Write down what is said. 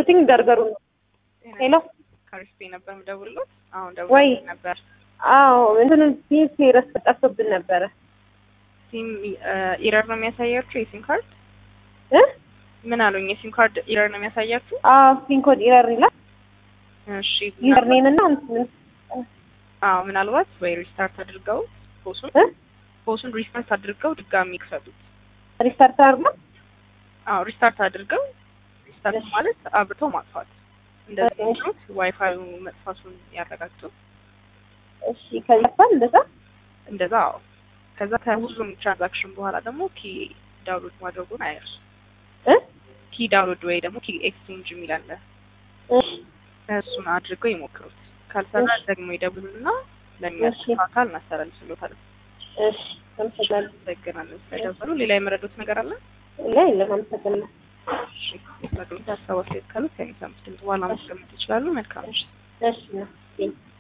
የደወልኩትኝ በርገሩ ነው። ሄሎ ከሪስፔ ነበር የምደውልሎት። አሁን ወይ? ደውል ነበር አዎ እንትን ሲም ሴረስ ጠፍቶብን ነበረ ሲም ኢረር ነው የሚያሳያችሁ የሲም ካርድ እ ምን አሉኝ? የሲም ካርድ ኢረር ነው የሚያሳያችሁ? አዎ ሲም ኮድ ኢረር ይላል። እሺ ዩዘር ኔም እና እንትን አዎ ምናልባት ወይ ሪስታርት አድርገው ፖሱን እ ፖሱን ሪስታርት አድርገው ድጋሚ ይክፈቱት። ሪስታርት አድርጎ አዎ ሪስታርት አድርገው ሪስታርት እሺ። ማለት አብርተው ማጥፋት እንደዚህ እሺ። ነው። ዋይፋዩ መጥፋቱን ያረጋግጡ። እሺ ከዛ እንደዛ እንደዛ አዎ። ከዛ ከሁሉም ትራንዛክሽን በኋላ ደግሞ ኪ ዳውንሎድ ማድረጉን አይርሱ። እ ኪ ዳውንሎድ ወይ ደግሞ ኪ ኤክስቼንጅ የሚል አለ። እሺ እሱን አድርገው ይሞክሩት። ካልሰራ እሺ። ደግሞ ይደውሉና ለሚያስፋ አካል እናስተላልፍሎታለን። እሺ አመሰግናለሁ። አመሰግናለን ስለደወሉ። ሌላ የመረዱት ነገር አለ? ላይ የለም አመሰግናለሁ። እሺ ለግሎት ሀሳብ አስተያየት ካሉት ከሚሰሙት ድምጽ በኋላ ማስቀመጥ ይችላሉ። መልካም ምሽት። እሺ ነው